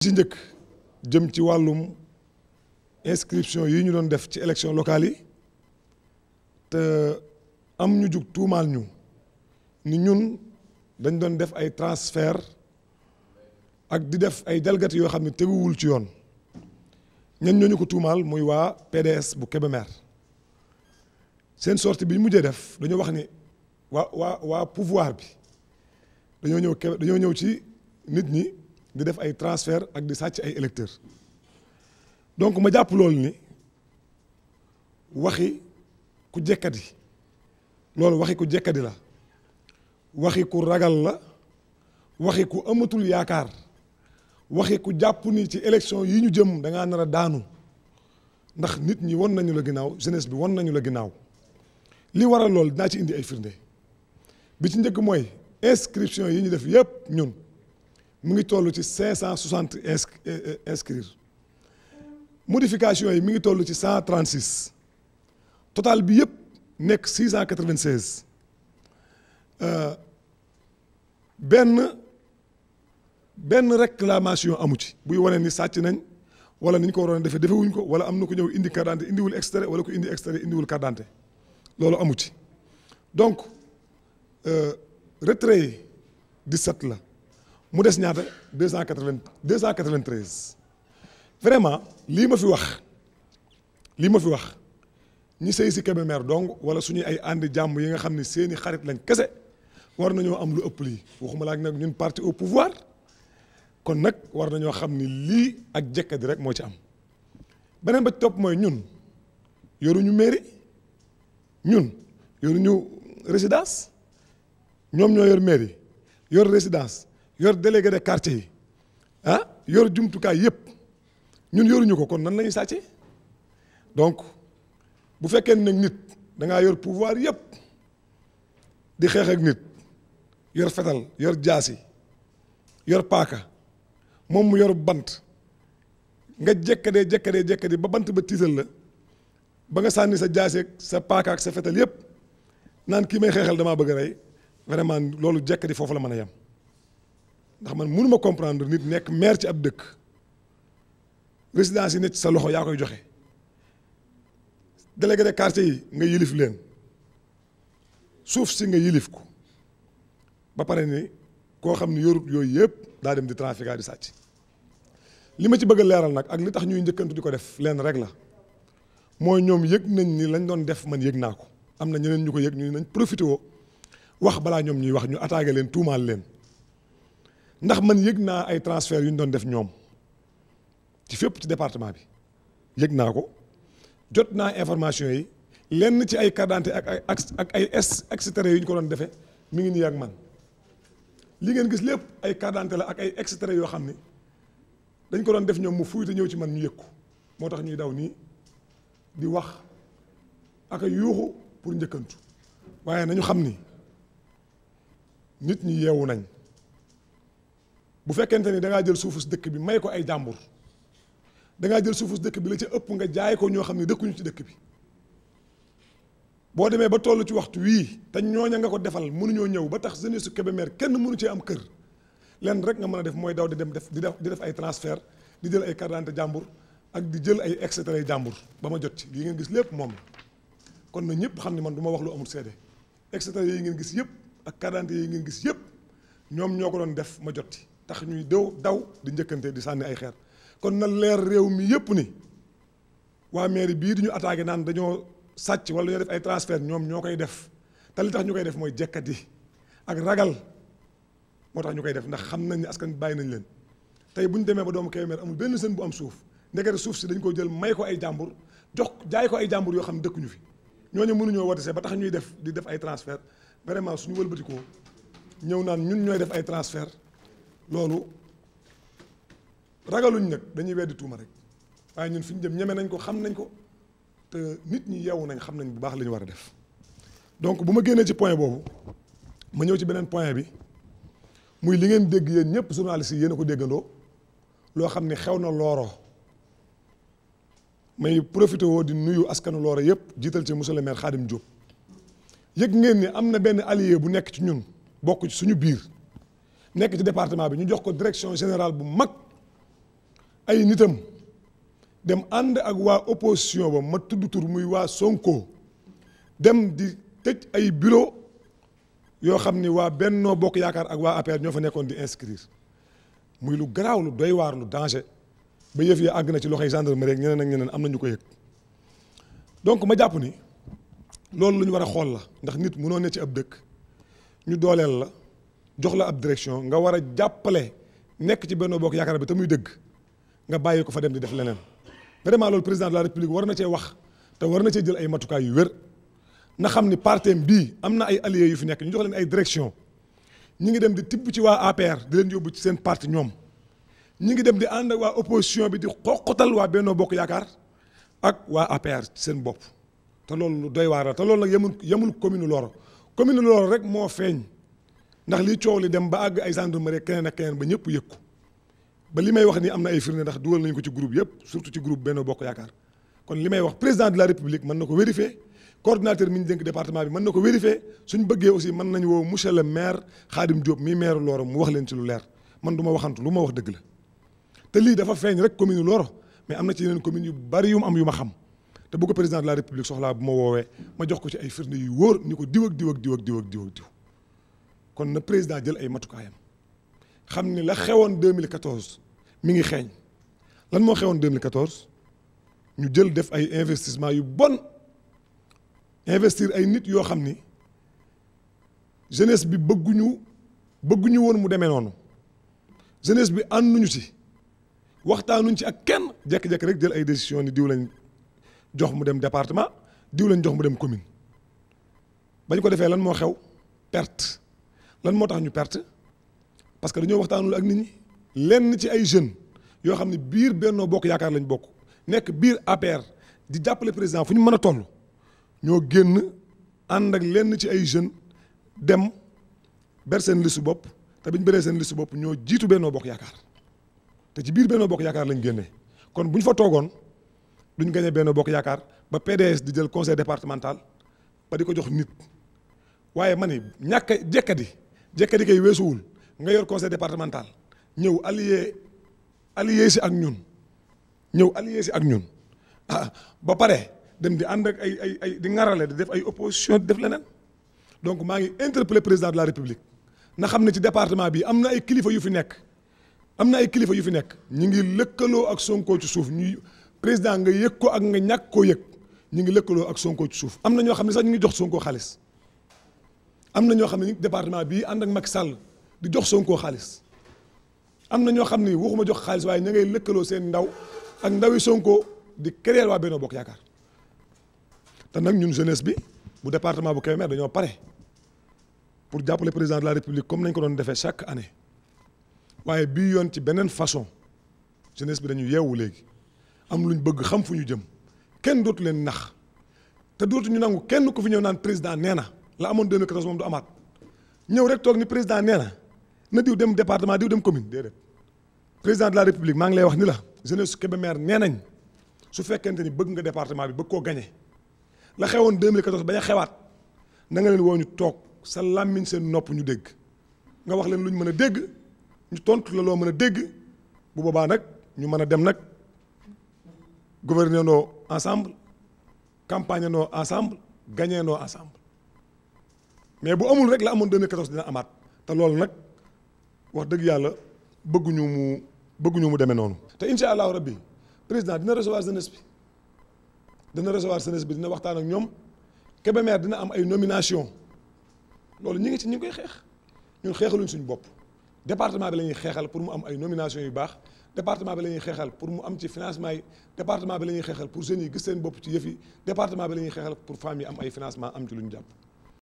ci njëkk jëm ci wàllum inscription yi ñu doon def ci élection locale yi te am ñu jug tuumaal ñu ni ñun dañ doon def ay transfert ak di def ay jalgati yoo xam ne teguwul ci yoon ñan ñooñu ko tuumaal muy waa PDS bu Kébémer seen sortie bi ñu mujjee def dañoo wax ni waa waa waa pouvoir bi dañoo ñëw Kébé dañoo ñëw ci nit ñi di def ay transfert ak di sàcc ay électeurs donc ma jàpp loolu ni waxi ku jekkadi loolu waxi ku jekkadi la waxi ku ragal la waxi ku amatul yaakaar waxi ku jàpp ni ci élection yi ñu jëm da ngaa nar a daanu ndax nit ñi won nañu la ginnaaw jeunesse bi won nañu la ginnaaw li waral loolu dinaa ci indi ay firnde bi ci njëkk mooy inscription yi ñu def yépp ñun mu ngi toll ci cinq cent soixante inscrire modification yi mi ngi toll ci cent trente six total bi yépp nekk six cent quatre vingt seize benn benn réclamation amu ci buy wane ni sàcc nañ wala ni ñu ko waroon a defee defewuñ ko wala am na ko ñëw indi carte d'identité indiwul extrait wala ko indi extrait indiwul carte d'identité loolu amu ci donc retrait yi 17 la mu des ñaata deux cent quatre-vingt deux cent quatre-vingt-treize vraiment lii ma fi wax lii ma fi wax ñi sëy si Kébémer donc wala suñuy ay àndi jàmm yi nga xam ne seeni xarit lañ kese war nañoo am lu ëpp lii waxuma laa nag ñun parti au pouvoir kon nag war nañoo xam ni lii ak jekkadi rek moo ci am beneen ba topp mooy ñun yoruñu mairie ñun yoruñu résidence ñoom ñoo yor mairie yor résidence yor délégué de quartier yi ah yor jumtukaay yépp ñun yoruñu ko kon nan lañuy sàcce donc bu fekkee nag nit da ngaa yor pouvoir yépp di xeex ak nit yor fetal yor jaasi yor paaka moom mu yor bant nga jekkadee jekkadee jekkadee ba bant ba tiital la ba nga sànni sa jaasi ak sa paaka ak sa fetal yépp naan kii may xeexal damaa bëgg a rey vraiment loolu jekkadi foofu la mën a yem ndax man mënuma comprendre nit nekk maire ci ab dëkk résidence yi nekk ci sa loxo yaa koy joxe délégué de quartier yi nga yilif leen suuf si nga yilif ko ba pare ni koo xam ne yorut yooyu yëpp daa dem di trafiquer di sàcc li ma ci bëgg a leeral nag ak li tax ñuy njëkkantu di ko def leen rek la mooy ñoom yëg nañ ni lañ doon def man yëg naa ko am na ñeneen ñu ko yëg ñu nañ profité woo wax balaa ñoom ñuy wax ñu attaqué leen tuumaal leen ndax man yëg naa ay transfert yu ñu doon def ñoom ci fépp ci département bi yëg naa ko jot naa information yi lenn ci ay carte d'identité ak ay ak ay extrait yu ñu ko doon defee mi ngi nii ak man li ngeen gis lépp ay carte d'identité la ak ay extrait yoo xam ni dañ ko doon def ñoom mu fuy te ñëw ci man ñu yëg ko moo tax ñuy daw nii di wax ak a yuuxu pour njëkkantu waaye nañu xam ni nit ñi yeewu nañ bu fekkente ni da ngaa jël suufu si dëkk bi may ko ay jàmbur da ngaa jël suufu si dëkk bi la ca ëpp nga jaay ko ñoo xam ne dëkkuñu ci dëkk bi boo demee ba toll ci waxtu wii te ñooña nga ko defal mënuñoo ñëw ba tax jeunesse su Kébémer kenn mënu cee am kër lenn rek nga mën a def mooy daw di dem def di def di def ay transfert di jël ay carte d'identité jàmbur ak di jël ay extrait jàmbur ba ma jot ci lii ngeen gis lépp moom la kon na ñëpp xam ne man du ma wax lu amul seede extrait yi ngeen gis yëpp ak carte d'identité yi ngeen gis yëpp ñoom ñoo ko doon def ma jot ci tax ñuy daw daw di njëkkante di sànni ay xeer kon na leer réew mi yëpp ni waa mairie bii di ñu attaqué naan dañoo sàcc wala dañoo def ay transfert ñoom ñoo koy def te li tax ñu koy def mooy jekkati ak ragal moo tax ñu koy def ndax xam nañ ne askan bi bàyyi nañ leen tey bu ñu demee ba doomu Kébémer amul benn sën bu am suuf ndekete suuf si dañ ko jël may ko ay jàmbur jox jaay ko ay jàmbur yoo xam ne dëkkuñu fi ñooñu mënuñoo wote see ba tax ñuy def di def ay transfert vraiment suñu wëlbatikoo ñëw naan ñun ñooy def ay transfert loolu ragaluñ nag dañuy weddi tuuma rek waaye ñun fi ñu jëm ñeme nañ ko xam nañ ko te nit ñi yeewu nañ xam nañ bu baax li ñu war a def donc bu ma génnee ci point boobu ma ñëw ci beneen point bi muy li ngeen dégg yéen ñëpp journalistes yi yéen a ko déggandoo loo xam ne xew na looro may profité woo di nuyu askanu looro yëpp jiital ci monsieur le maire Khadim Diop yëg ngeen ni am na benn allié bu nekk ci ñun bokk ci suñu biir nekk ci département bi ñu jox ko direction générale bu mag ay nitam dem ànd ak waa opposition ba ma tudd tur muy waa Sonko dem di tëj ay bureau yoo xam ni waa Bennoo Bokk Yaakaar ak waa APR ñoo fa nekkoon di inscrire muy lu garaaw lu doy waar lu danger ba yëf yi àgg na ci loxoy gendarmerie rek ñeneen ak ñeneen am na ñu ko yëg donc ma jàpp ni loolu lu ñu war a xool la ndax nit mënoo ne ci ab dëkk ñu dooleel la jox la ab direction nga war a jàppale nekk ci Bennoo Bokk Yaakaar bi te muy dëgg nga bàyyi ko fa dem di def leneen vraiment loolu président de la république war na cee wax te war na cee jël ay matukaay yu wér na xam ni partem bii am na ay alliés yu fi nekk ñu jox leen ay direction ñi ngi dem di tibb ci waa APR di leen yóbbu ci seen parti ñoom ñi ngi dem di ànd ak waa opposition bi di xoqatal waa Bennoo Bokk Yaakaar ak waa APR ci seen bopp te loolu lu doy waar la te loolu nag yemul yemul commune Loro commune Loro rek moo feeñ ndax li coow li dem ba àgg ay gendarmerie keneen ak keneen ba ñëpp yëg ko ba li may wax ni am na ay firnde ndax dugal nañu ko ci groupe yëpp surtout ci groupe Bennoo Bokk Yaakaar kon li may wax président de la république mën na ko vérifier coordinateur mi ñu dénk département bi mën na ko vérifier suñ bëggee aussi mën nañu woo monsieur le maire Khadim Diop mi maire Loro mu wax leen ci lu leer man du ma waxantu lu ma wax dëgg la te lii dafa feeñ rek commune Loro mais am na ci yeneen commune yu bari yu mu am yu ma xam te bu ko président de la république soxlaa bu ma woowee ma jox ko ci ay firnde yu wóor ni ko diw ak diw ak diw ak diw ak diw ak diw kon na président jël ay matukaayam xam ni la xewoon 2014 mi ngi xeeñ lan moo xewoon 2014 ñu jël def ay investissement yu bon investir ay nit yoo xam ni jeunesse bi bëgguñu bëgguñu woon mu demee noonu jeunesse bi ànduñu ci waxtaanuñ ci ak kenn jékki-jékki rek jël ay décision ni diw lañ jox mu dem département diw lañ jox mu dem commune bañ ko defee lan moo xew perte lan moo tax ñu perte parce que dañoo waxtaanul ak nit ñi lenn ci ay jeunes yoo xam ne biir Bennoo Bokk Yaakaar lañ bokk nekk biir APR di jàppale président fu ñu mën a toll ñoo génn ànd ak lenn ci ay jeunes dem ber seen listu bopp te biñ beree seen listu bopp ñoo jiitu Bennoo Bokk Yaakaar te ci biir Bennoo Bokk Yaakaar lañ génnee kon bu ñu fa toogoon duñ gañe Bennoo Bokk Yaakaar ba PDS di jël conseil départemental ba di ko jox nit waaye ma ni ñàkk a jekkadi jekkadi kay weesuwul nga yor conseil départemental ñëw allié allié si ak ñun ñëw allié si ak ñun ah ba pare dem di ànd ak ay ay ay di ŋarale di def ay opposition di def leneen donc maa ngi interpellé président de la république na xam ne ci département bi am na ay kilifa yu fi nekk am na ay kilifa yu fi nekk ñu ngi lëkkaloo ak Sonko ci suuf ñuy président nga yëg ko ak nga ñàkk koo yëg ñu ngi lëkkaloo ak Sonko ci suuf am na ñoo xam ne sax ñu ngi jox Sonko xaalis am na ñoo xam ne ñu département bii ànd ak Macky Sall di jox Sonko xaalis am na ñoo xam ni waxuma jox xaalis waaye ña ngay lëkkaloo seen ndaw ak ndawi Sonko di créer waa Bennoo Bokk Yaakaar te nag ñun jeunesse bi bu département bu Kébémer dañoo pare pour jàppale président de la république comme nañ ko doon defee chaque année waaye bii yoon ci beneen façon jeunesse bi dañu yeewu léegi am luñ bëgg xam fu ñu jëm kenn dootu leen nax te dootu ñu nangu kenn ku fi ñëw naan président nee na la amoon 2014 moom du amaat ñëw rek toog ni président nee na na diw dem département diw dem commune déedéet président de la république maa ngi lay wax ni la jeunesse su Kébémer nee nañ su fekkente ni bëgg nga département bi bëgg koo gañe la xewoon 2014 bañ a xewaat na nga leen woo ñu toog sa làmmiñ seen nopp ñu dégg nga wax leen lu ñu mën a dégg ñu tontu la loo mën a dégg bu boobaa nag ñu mën a dem nag gouverner noo ensemble campagne noo ensemble gagner noo ensemble mais bu amul rek la amoon 2014 dina amaat te loolu nag wax dëgg yàlla bëgguñu mu bëgguñu mu demee noonu. te incha allahu rabbi président dina recevoir jeunesse bi dina recevoir jeunesse bi dina waxtaan ak ñoom Kébémer dina am ay nomination loolu ñu ngi ci ñu ngi koy xeex ñun xeexaluñ suñu bopp département bi la ñuy xeexal pour mu am ay nomination yu baax département bi la ñuy xeexal pour mu am ci financement yi département bi la ñuy xeexal pour jeunes yi gis seen bopp ci yëf yi département bi la ñuy xeexal pour femmes yi am ay financement am ci lu ñu jàpp.